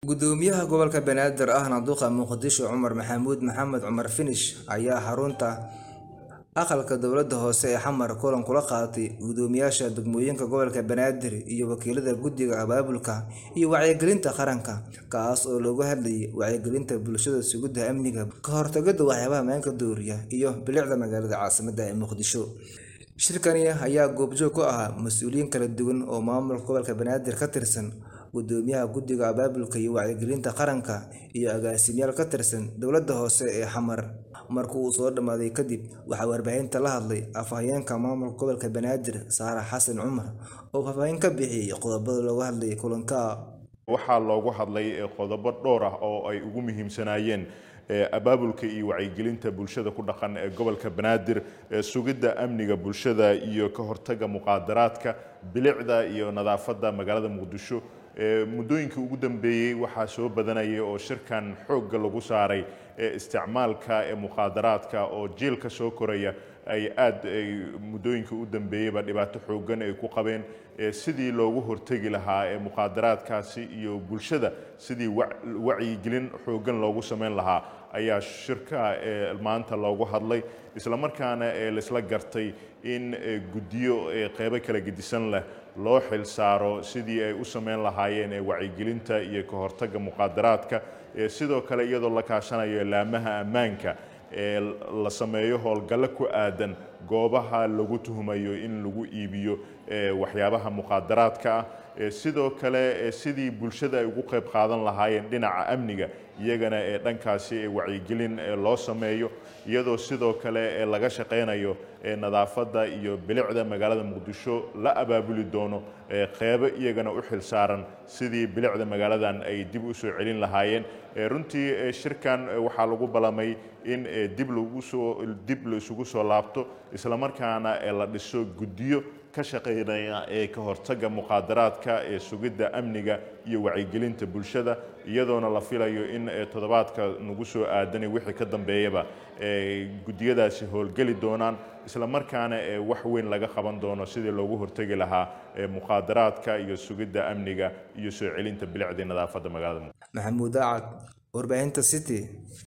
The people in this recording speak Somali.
gudoomiyaha gobolka banaadir ahna duqa muqdisho cumar maxamuud maxamed cumar finish ayaa xarunta aqalka dowlada hoose ee xamar kulan kula qaatay gudoomiyaasha degmooyinka gobolka banaadir iyo wakiilada guddiga abaabulka iyo wacyigelinta qaranka kaas oo looga hadlayay wacyigelinta bulshada sugidda amniga ka hortagida waxyaabaha maanka dooriya iyo bilicda magaalada caasimada ee muqdisho shirkani ayaa goobjoog ku ahaa mas-uuliyiin kala duwan oo maamulka gobolka banaadir ka tirsan gudoomiyaha guddiga abaabulka iyo wacyigelinta qaranka iyo agaasimayaal ka tirsan dowladda hoose ee xamar markii uu soo dhammaaday kadib waxaa warbaahinta la hadlay afhayeenka maamulka gobolka banaadir saare xasan cumar oo faahfaahin ka bixiyey qodobada looga hadlayay kulanka waxaa loogu hadlay qodobo dhowr ah oo ay ugu muhiimsanaayeen abaabulka iyo wacyigelinta bulshada ku dhaqan ee gobolka banaadir sugidda amniga bulshada iyo ka hortaga muqaadaraadka bilicda iyo nadaafadda magaalada muqdisho muddooyinkii ugu dambeeyey waxaa soo badanayay oo shirkan xoogga lagu saaray isticmaalka ee muqaadaraadka oo jiilka soo koraya ay aad muddooyinkii u dambeeyeyba dhibaato xooggan ay ku qabeen sidii loogu hortegi lahaa ee muqaadaraadkaasi iyo bulshada sidii wacyigelin xooggan loogu samayn lahaa ayaa shirka maanta loogu hadlay islamarkaana laisla gartay in guddiyo qeybo kala gedisan leh loo xil saaro sidii ay u samayn lahaayeen wacyigelinta iyo ka hortagga muqaadaraadka sidoo kale iyadoo la kaashanayo laamaha ammaanka ee la sameeyo howlgallo ku aadan goobaha lagu tuhumayo in lagu iibiyo waxyaabaha muqaadaraadka ah sidoo kale sidii bulshada ay ugu qayb qaadan lahaayeen dhinaca amniga iyagana ee dhankaasi wacyigelin loo sameeyo iyadoo sidoo kale laga shaqaynayo nadaafadda iyo bilicda magaalada muqdisho la abaabuli doono qeybo iyagana u xil saaran sidii bilicda magaaladan ay dib u soo celin lahaayeen runtii shirkan waxaa lagu ballamay in dib lagusoo dib la isugu soo laabto islamarkaana la dhiso guddiyo ka shaqaynaya ee ka hortagga muqaadaraadka ee sugidda amniga iyo wacyigelinta bulshada iyadoona la filayo in toddobaadka nagu soo aadanay wixii ka dambeeyaba guddiyadaasi howlgeli doonaan islamarkaana wax weyn laga qaban doono sidii loogu hortegi lahaa muqaadaraadka iyo sugidda amniga iyo soo celinta bilicdii nadaafadda magaalada maxamuud acad warbaahinta city